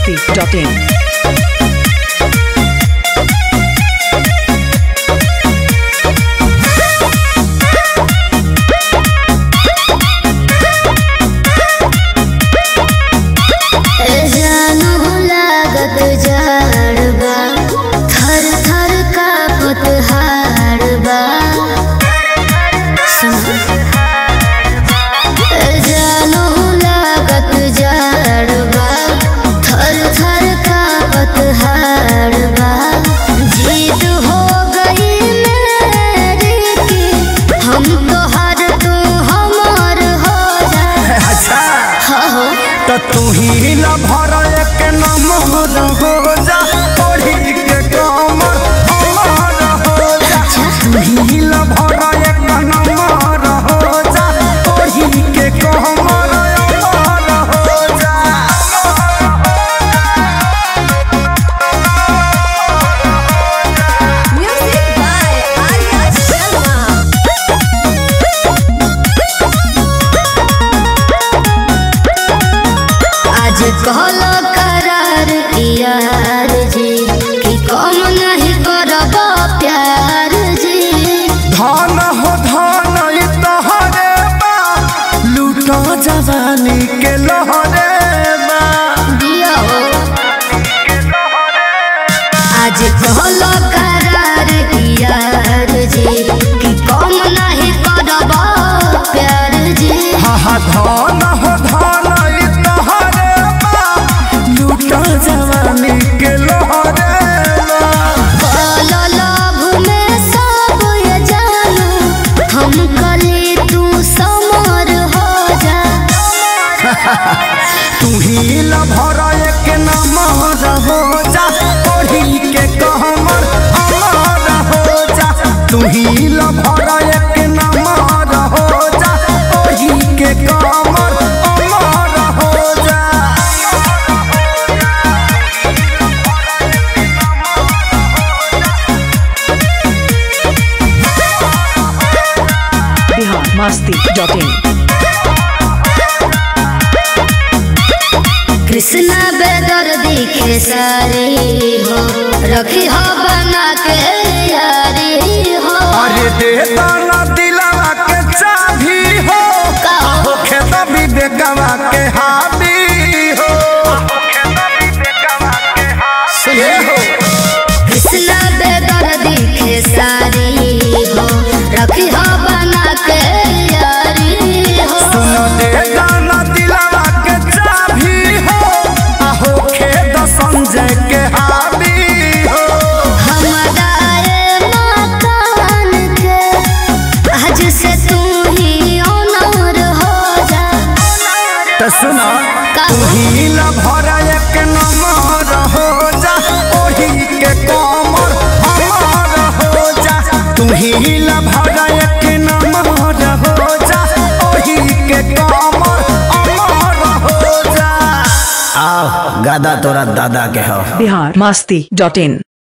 masti.in. जानू लागत जाड़बा थर थर कापत हाड़बा जानू लागत जाड़बा थर थर कापत हाड़बा जीत हो गई मेरी की हम तो हर तू हमार हो जा अच्छा हो तो तू ही न भर एक नंबर हो जा ओढ़ी के कमर हमार हो जा तू ही न भर एक नंबर हो जा ओढ़ी के कमर हमार हो जा Music by Arya Sharma. आज कहलो करार यार जी कि कम नहीं करब प्यार जी धन हो धन ई तोहरे बा लूटो जवानी के लहरे बा दिया हो आज कहलो करार यार जी कि कम नहीं करब प्यार जी हा हा धन हो धन ई तोहरे बा लूटो जवानी के लहरे बा काला लाभ में सब ये जानू हम कली तू समर हो जा तू ही ल भर एक नमर हो जा ओढ़ी के कहमर अमर हो जा तू ही ल भर एक नमर हो जा ओढ़ी के कहमर अमर हो जा Bihar masti.in. कृष्णा बेदर दिखे सारी हो रखी हो बना के यारी हो अरे दे दाना दिलावा के चाभी हो का हो? हो खेत भी बेगवा के हाबी हो सुने हो कृष्णा बेदर दिखे सारी हो रखी हो बना के यारी हो सुन दे दाना दिलावा के चाभी हो आहो खेत संजय के हाबी हो हमारा ये मकान के आज से तू ही ऑनर हो जा तो सुना का तू ही ल भर एक नमर हो जा ओही के कमर हमार हो जा तू ही ल भर एक नमर हो जा ओही के कमर हमार हो जा आओ गादा तोरा दादा के हो Bihar masti.in.